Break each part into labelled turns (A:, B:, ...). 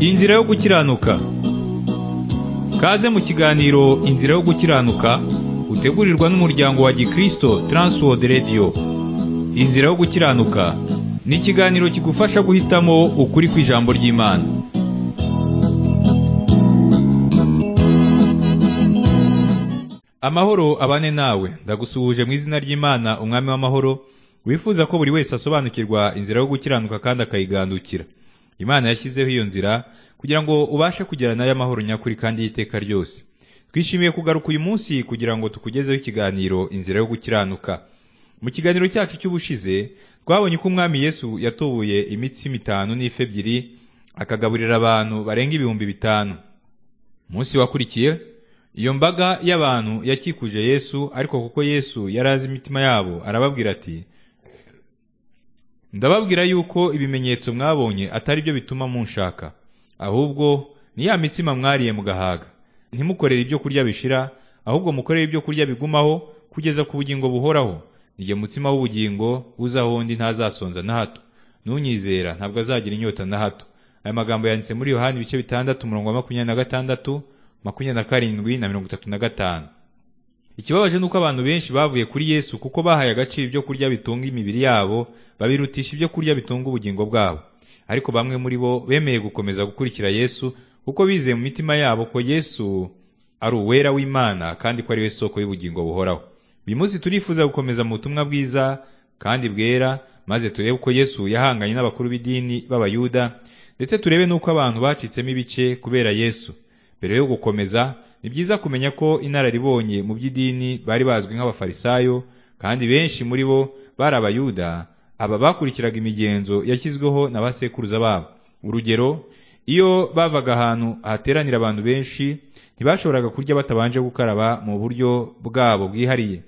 A: Inzira yo gukiranuka Kaze mu kiganiro Inzira yo gukiranuka utegurirwa n'umuryango wa Gikristo Transworld Radio Inzira yo gukiranuka ni ikiganiro kigufasha guhitamo ukuri kw'ijambo ry'Imana Amahoro abane nawe ndagusuhuje mu izina ry'Imana umwami w'amahoro wifuza ko buri wese asobanukirwa inzira yo gukiranuka kandi akayigandukira Imana yashyizeho iyo nzira kugira ngo ubashe kugera nayo amahoro nyakuri kandi y'iteka ryose twishimiye kugaruka uyu munsi kugira ngo tukugezeho ikiganiro inzira yo gukiranuka mu kiganiro cyacu cy'ubushize twabonye ko umwami yesu yatoboye imitsima itanu n'ife ebyiri akagaburira abantu barenga ibihumbi bitanu munsi wakurikiye iyo mbaga y'abantu yakikuje yesu ariko kuko yesu yari azi imitima yabo arababwira ati ndababwira yuko ibimenyetso mwabonye atari byo bituma munshaka ahubwo ni ya mitsima mwariye mugahaga ntimukorere ibyo kurya bishira ahubwo mukorere ibyo kurya bigumaho kugeza ku bugingo buhoraho nige mutsima w'ubugingo uzaho undi ntazasonza na hato n'unyizera ntabwo azagira inyota na hato aya magambo yanditse muri yohani ibice bitandatu umurongo wa makumyabiri na gatandatu makumyabiri na karindwi na mirongo itatu na gatanu ikibabaje ni uko abantu benshi bavuye kuri yesu kuko bahaye agaciro ibyo kurya bitunga imibiri yabo babirutisha ibyo kurya bitunga ubugingo bwabo ariko bamwe muri bo bemeye gukomeza gukurikira yesu kuko bizeye mu mitima yabo ko yesu ari uwera w'imana kandi ko ari we soko y'ubugingo buhoraho uyu munsi turifuza gukomeza mu butumwa bwiza kandi bwera maze turebe uko yesu yahanganye n'abakuru b'idini b'abayuda ndetse turebe n'uko abantu bacitsemo ibice kubera yesu mbere yo gukomeza ni byiza kumenya ko inararibonye mu by'idini bari bazwi nk'abafarisayo kandi benshi muri bo bari abayuda aba bakurikiraga imigenzo yashyizweho na ba sekuruza babo urugero iyo bavaga ahantu hateranira abantu benshi ntibashoboraga kurya batabanje gukaraba mu buryo bwabo bwihariye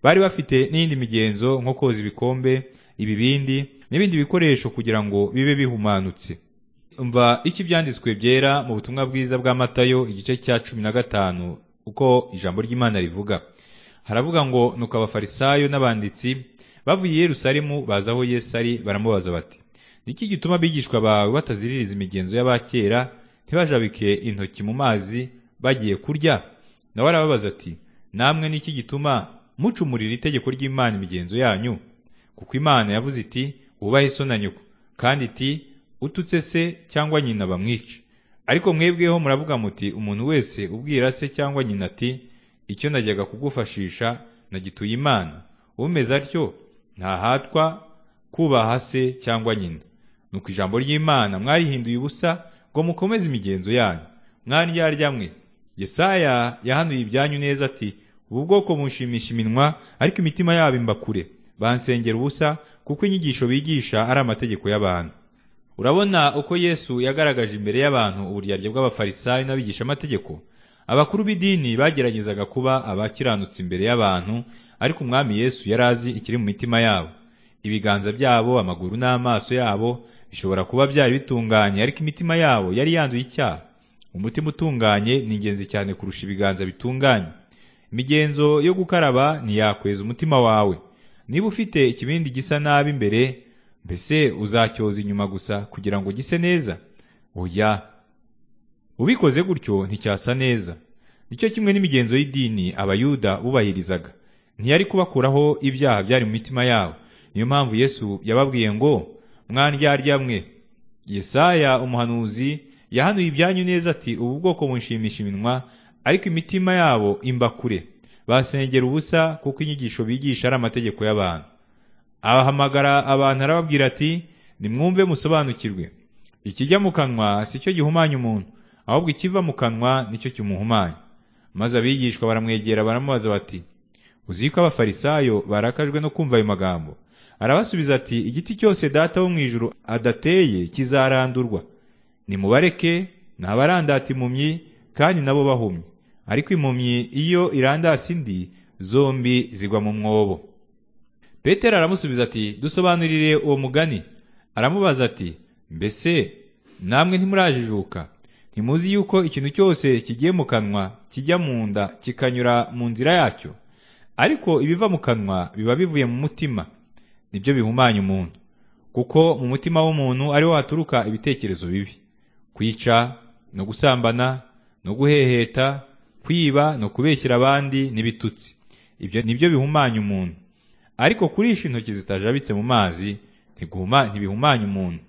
A: bari bafite n'indi migenzo nko koza ibikombe ibibindi n'ibindi bikoresho kugira ngo bibe bihumanutse umva icyo ibyanditswe byera mu butumwa bwiza bwa matayo igice cya cumi na gatanu uko ijambo ry'imana rivuga haravuga ngo nuko abafarisayo n'abanditsi bavuye i yerusalemu baza aho yesu ari baramubaza bati niki gituma abigishwa bawe bataziririza imigenzo y'abakera ntibajabike intoki mu mazi bagiye kurya nawe arababaza ati namwe niki gituma mucumurira itegeko ry'imana imigenzo yanyu kuko imana yavuze iti wubahe so na nyoko kandi iti ututse se cyangwa nyina bamwice ariko mwebweho muravuga muti umuntu wese ubwira se cyangwa nyina ati icyo najyaga kugufashisha nagituye imana umeze atyo ntahatwa kubaha se cyangwa nyina nuko ijambo ry'imana mwarihinduye ubusa ngo mukomeze imigenzo yanyu mwandyarya mwe yesaya yahanuye ibyanyu neza ati ubu bwoko bunshimisha iminwa ariko imitima yabo imba kure bansengera ubusa kuko inyigisho bigisha ari amategeko y'abantu urabona uko yesu yagaragaje imbere y'abantu uburyarya bw'abafarisayo n'abigishamategeko abakuru b'idini bageragezaga kuba abakiranutse imbere y'abantu ariko umwami yesu yari azi ikiri mu mitima yabo ibiganza byabo amaguru n'amaso yabo bishobora kuba byari bitunganye ariko imitima yabo yari yanduye icyaha umutima utunganye ni ingenzi cyane kurusha ibiganza bitunganye imigenzo yo gukaraba ntiyakweza umutima wawe niba ufite ikibindi gisa nabi imbere mbese uzacyoza inyuma gusa kugira ngo gise neza oya ubikoze gutyo nticyasa neza nicyo kimwe n'imigenzo y'idini abayuda bubahirizaga ntiyari kubakuraho ibyaha byari mu mitima yabo niyo mpamvu yesu yababwiye ngo mwandyarya mwe yesaya umuhanuzi yahanuye ibyanyu neza ati ubu bwoko bunshimisha iminwa ariko imitima yabo imba kure basengera ubusa kuko inyigisho bigisha ari amategeko y'abantu abahamagara abantu arababwira ati nimwumve musobanukirwe ikijya mu kanwa si cyo gihumanya umuntu ahubwo ikiva mu kanwa nicyo kimuhumanya maze abigishwa baramwegera baramubaza bati uzi ko abafarisayo barakajwe no kumva ayo magambo arabasubiza ati igiti cyose data wo mu ijuru adateye kizarandurwa nimubareke ntabarandata impumyi kandi nabo bahumye ariko impumyi iyo irandase indi zombi zigwa mu mwobo petero aramusubiza ati dusobanurire uwo mugani aramubaza ati mbese namwe ntimurajijuka ntimuzi yuko ikintu cyose kigiye mu kanwa kijya mu nda kikanyura mu nzira yacyo ariko ibiva mu kanwa biba bivuye mu mutima nibyo bihumanya umuntu kuko mu mutima w'umuntu ariho haturuka ibitekerezo bibi kwica no gusambana no guheheta kwiba no kubeshyira abandi n'ibitutsi ibyo nibyo bihumanya umuntu ariko kurisha intoki zitajabitse mu mazi ntiguhuma ntibihumanya umuntu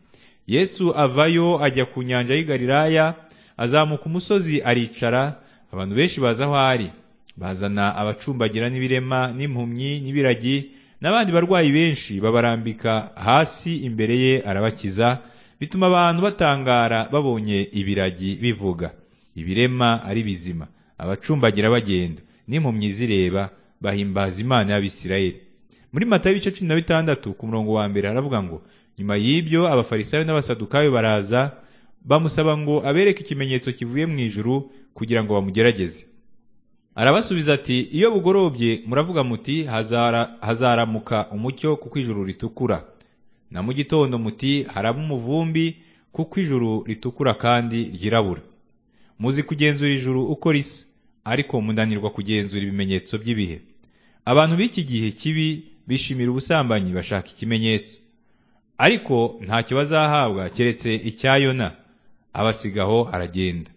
A: yesu avayo ajya ku nyanja y'i Galilaya azamuka umusozi aricara abantu benshi baza aho ari bazana abacumbagira n'ibirema n'impumyi n'ibiragi n'abandi barwayi benshi babarambika hasi imbere ye arabakiza bituma abantu batangara babonye ibiragi bivuga ibirema ari bizima abacumbagira bagenda n'impumyi zireba bahimbaza imana y'abisirayeli muri matayo ibice cumi na bitandatu ku murongo wa mbere haravuga ngo nyuma y'ibyo abafarisayo n'abasadukayo baraza bamusaba ngo abereke ikimenyetso kivuye mu ijuru kugira ngo bamugerageze arabasubiza ati iyo bugorobye muravuga muti hazara hazaramuka umucyo kuko ijuru ritukura na mu gitondo muti haraba umuvumbi kuko ijuru ritukura kandi ryirabura muzi kugenzura ijuru uko risa ariko munanirwa kugenzura ibimenyetso by'ibihe abantu b'iki gihe kibi bishimira ubusambanyi bashaka ikimenyetso ariko ntacyo bazahabwa keretse icya yona abasigaho aragenda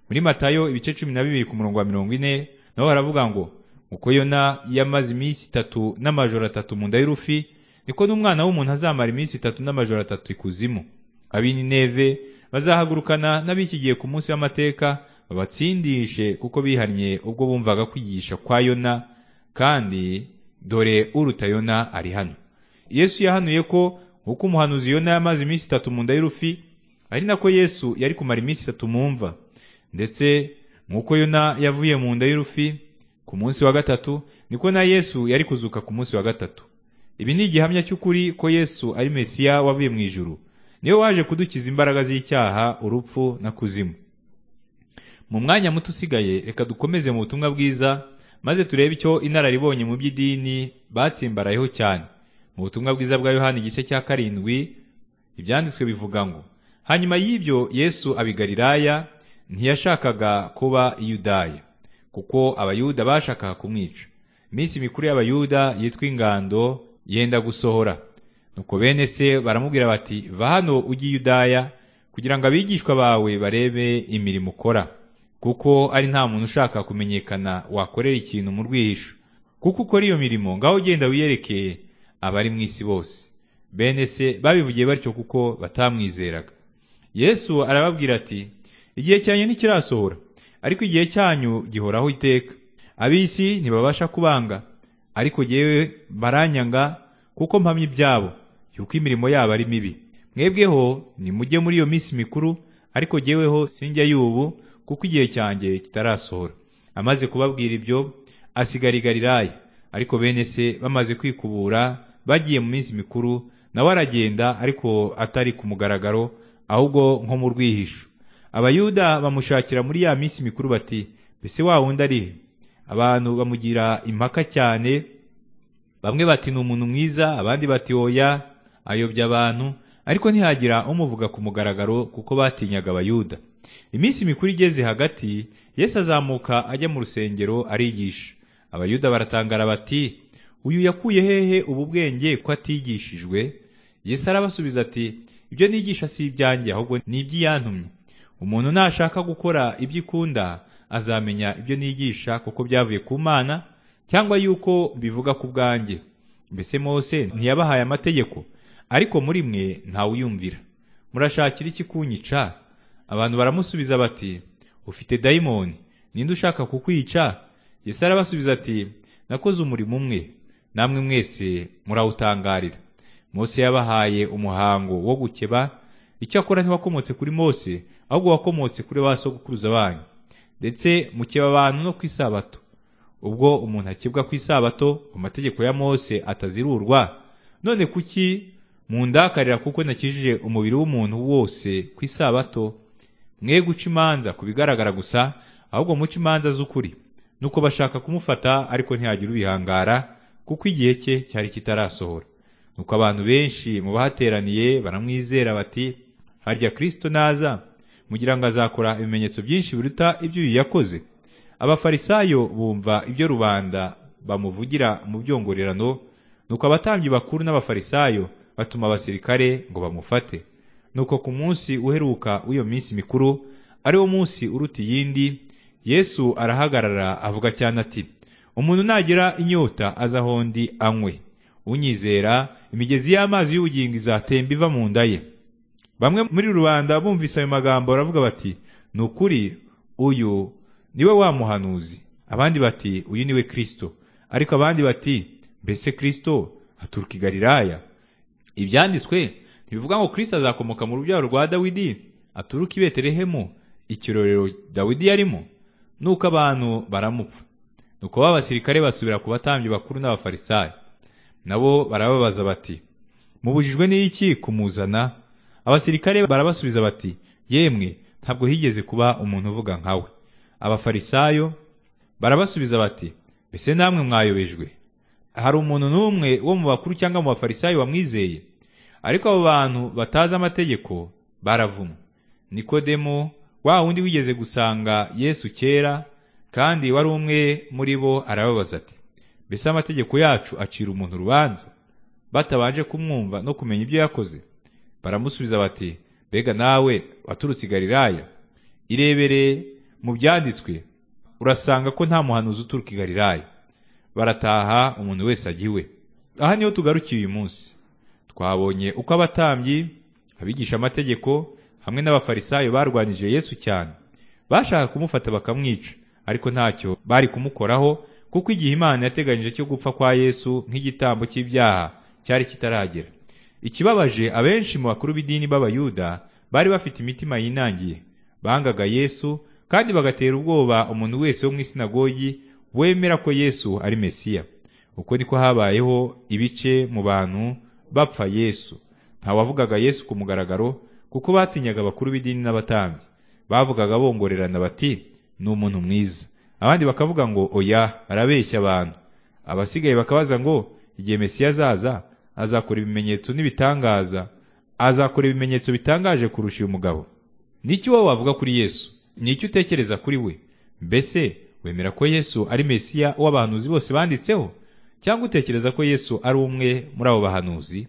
A: muri matayo ibice cumi na bibiri ku murongo wa mirongo ine naho haravuga ngo uko yona yamaze iminsi itatu n'amajoro atatu mu nda y'urufi niko n'umwana w'umuntu azamara iminsi itatu n'amajoro atatu ikuzimu ab'ineve bazahagurukana n'abikigiye ku munsi w'amateka babatsindishe kuko bihannye ubwo bumvaga kwigisha kwa yona kandi dore uruta yona ari hano yesu yahanuye ko nk'uko umuhanuzi yona yamaze iminsi itatu mu nda y'urufi ari nako yesu yari kumara iminsi itatu mu mva ndetse nk'uko yona yavuye mu nda y'urufi ku munsi wa gatatu niko na yesu yari kuzuka ku munsi wa gatatu ibi ni igihamya cy'ukuri ko yesu ari mesiya wavuye mu ijuru niwe waje kudukiza imbaraga z'icyaha urupfu na kuzimu mu mwanya muto usigaye reka dukomeze mu butumwa bwiza maze turebe icyo inararibonye mu by'idini batsimbarayeho cyane mu butumwa bwiza bwa yohani igice cya karindwi ibyanditswe bivuga ngo hanyuma y'ibyo yesu abigariraya ntiyashakaga kuba iyudaya kuko abayuda bashakaga kumwica iminsi mikuru y'abayuda yitwa ingando yenda gusohora nuko bene se baramubwira bati va hano ujye iyudaya kugira ngo abigishwa bawe barebe imirimo ukora kuko ari nta muntu ushaka kumenyekana wakorera ikintu mu rwihisho kuko ukora iyo mirimo ngaho ugenda wiyerekeye abari mu isi bose bene se babivugiye batyo kuko batamwizeraga yesu arababwira ati igihe cyanyu ntikirasohora ariko igihe cyanyu gihoraho iteka ab'isi ntibabasha kubanga ariko yewe baranyanga kuko mpamya ibyabo yuko imirimo yabo ari mibi mwebweho nimujye muri iyo minsi mikuru ariko yeweho sinjya y'ubu kuko igihe cyanjye kitarasohora amaze kubabwira ibyo asigarigariraye ariko bene se bamaze kwikubura bagiye mu minsi mikuru nawe aragenda ariko atari ku mugaragaro ahubwo nko mu rwihisho abayuda bamushakira muri ya minsi mikuru bati mbese wa wundi ari he abantu bamugira impaka cyane bamwe bati ni umuntu mwiza abandi bati oya ayobya abantu ariko ntihagira umuvuga ku mugaragaro kuko batinyaga abayuda iminsi mikuru igeze hagati yesu azamuka ajya mu rusengero arigisha abayuda baratangara bati uyu yakuye hehe ubu bwenge ko atigishijwe yesu arabasubiza ati ibyo nigisha si ibyanjye ahubwo ni iby'iyantumye umuntu nashaka gukora ibyo ikunda azamenya ibyo nigisha kuko byavuye ku mana cyangwa yuko bivuga ku bwanjye mbese mose ntiyabahaye amategeko ariko muri mwe ntawuyumvira murashakira iki kunyica abantu baramusubiza bati ufite dayimoni ninde ushaka kukwica yesu arabasubiza ati nakoze umurimo umwe namwe mwese murawutangarira mose yabahaye umuhango wo gukeba icyakora ntiwakomotse kuri mose ahubwo wakomotse kuri ba sogokuruza banyu ndetse mukeba abantu no ku isabato ubwo umuntu akebwa ku isabato amategeko ya mose atazirurwa none kuki mundakarira kuko nakijije umubiri w'umuntu wose ku isabato mwe guca imanza ku bigaragara gusa ahubwo muca imanza z'ukuri nuko bashaka kumufata ariko ntiyagira ubihangara kuko igihe cye cyari kitarasohora nuko abantu benshi mu bahateraniye baramwizera bati harya kirisito naza mugira ngo azakora ibimenyetso byinshi biruta iby'uyu yakoze abafarisayo bumva ibyo rubanda bamuvugira mu byongorerano nuko abatambyi bakuru n'abafarisayo batuma abasirikare ngo bamufate nuko ku munsi uheruka w'iyo minsi mikuru ari wo munsi uruta iyindi yesu arahagarara avuga cyane ati umuntu nagira inyota azahondi anywe unyizera imigezi y'amazi y'ubugingo izatemba iva mu nda ye bamwe muri rubanda bumvise ayo magambo baravuga bati ni ukuri uyu niwe wa muhanuzi abandi bati uyu niwe kirisito ariko abandi bati mbese kirisito aturuka i galilaya ibyanditswe ntibivuga ngo kirisito azakomoka mu rubyaro rwa dawidi aturuka i betelehemu ikirorero dawidi yarimo nuko abantu baramupfa nuko ba basirikare basubira ku batambyi bakuru n'abafarisayo nabo barababaza bati mubujijwe n'iki kumuzana abasirikare barabasubiza bati yemwe ntabwo higeze kuba umuntu uvuga nkawe abafarisayo barabasubiza bati mbese namwe mwayobejwe hari umuntu n'umwe wo mu bakuru cyangwa mu bafarisayo wamwizeye ariko abo bantu batazi amategeko baravumwe nikodemo wa wundi wigeze gusanga yesu kera kandi wari umwe muri bo arababaza ati mbese amategeko yacu acira umuntu urubanza batabanje kumwumva no kumenya ibyo yakoze baramusubiza bati mbega nawe waturutse i galilaya irebere mu byanditswe urasanga ko nta muhanuzi uturuka i galilaya barataha umuntu wese ajya iwe aha niho tugarukiye uyu munsi twabonye uko abatambyi abigisha amategeko hamwe n'abafarisayo barwanyije yesu cyane bashaka kumufata bakamwica ariko ntacyo bari kumukoraho kuko igihe imana yateganyije cyo gupfa kwa yesu nk'igitambo cy'ibyaha cyari kitaragera ikibabaje abenshi mu bakuru b'idini b'abayuda bari bafite imitima yinangiye bangaga yesu kandi bagatera ubwoba umuntu wese wo mu isinagogi wemera ko yesu ari mesiya uko niko habayeho ibice mu bantu bapfa yesu ntawavugaga yesu ku mugaragaro kuko batinyaga abakuru b'idini n'abatambyi bavugaga bongorerana bati ni umuntu mwiza abandi bakavuga ngo oya arabeshya abantu abasigaye bakabaza ngo igihe mesiya azaza azakora ibimenyetso n'ibitangaza azakora ibimenyetso bitangaje kurusha uyu mugabo n'iki wowe wavuga kuri yesu n'icyo utekereza kuri we mbese wemera ko yesu ari mesiya w'abahanuzi bose banditseho cyangwa utekereza ko yesu ari umwe muri abo bahanuzi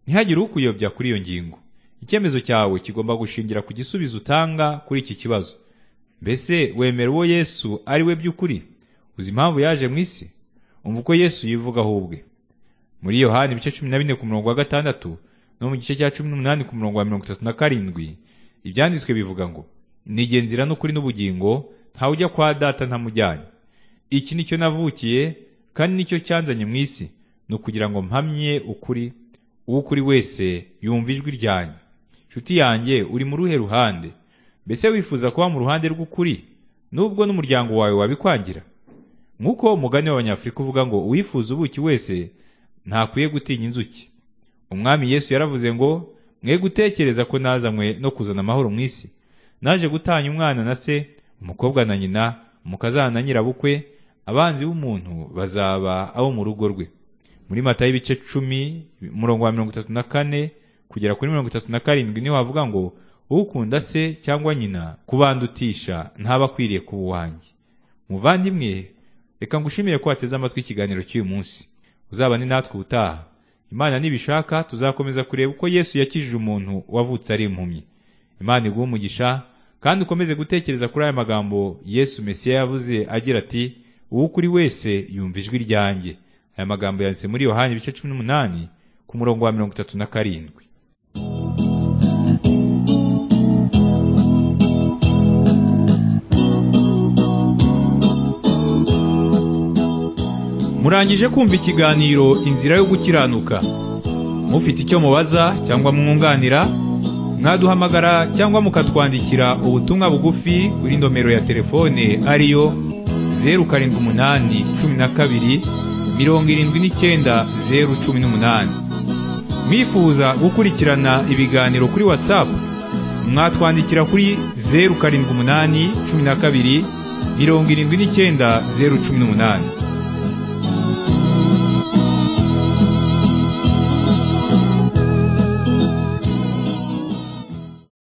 A: ntihagire ukuyobya kuri iyo ngingo icyemezo cyawe kigomba gushingira ku gisubizo utanga kuri iki kibazo mbese wemera uwo yesu ari we by'ukuri uzi impamvu yaje mu isi umva uko yesu yivugaho ubwe muri yohani ibice cumi na bine ku murongo wa gatandatu no mu gice cya cumi n'umunani ku murongo wa mirongo itatu na karindwi ibyanditswe bivuga ngo nigenzira n'ukuri n'ubugingo ntawe ujya kwa data ntamujyanye iki nicyo navukiye kandi nicyo cyanzanye mu isi ni ukugira ngo mpamye ukuri uwo ukuri wese yumva ijwi ryanjye inshuti yanjye uri mu ruhe ruhande mbese wifuza kuba mu ruhande rw'ukuri nubwo n'umuryango wawe wabikwangira nk'uko umugani w'abanyafurika uvuga ngo uwifuza ubuki wese ntakwiye gutinya inzuki umwami yesu yaravuze ngo mwe gutekereza ko nazanywe no kuzana amahoro mu isi naje gutanya umwana na se umukobwa na nyina umukazana na nyirabukwe abanzi b'umuntu bazaba abo mu rugo rwe muri mata y'ibice cumi umurongo wa mirongo itatu na kane kugera kuri mirongo itatu na karindwi niho havuga ngo ukunda se cyangwa nyina kubandutisha ntaba akwiriye kuba uwanjye muvandimwe reka ngushimire ko wateze amatwi ikiganiro cy'uyu munsi uzabane natwe ubutaha imana nibishaka tuzakomeza kureba uko yesu yakijije umuntu wavutse ari impumyi imana iguha umugisha kandi ukomeze gutekereza kuri aya magambo yesu mesiya yavuze agira ati uwo ukuri wese yumva ijwi ryanjye aya magambo yanditse muri yohani ibice cumi n'umunani ku murongo wa mirongo itatu na karindwi murangije kumva ikiganiro inzira yo gukiranuka mufite icyo mubaza cyangwa mwunganira mwaduhamagara cyangwa mukatwandikira ubutumwa bugufi kuri nomero ya telefone ariyo zeru karindwi umunani cumi na kabiri mirongo irindwi n'icyenda zeru cumi n'umunani mwifuza gukurikirana ibiganiro kuri watsapu mwatwandikira kuri zeru karindwi umunani cumi na kabiri mirongo irindwi n'icyenda zeru cumi n'umunani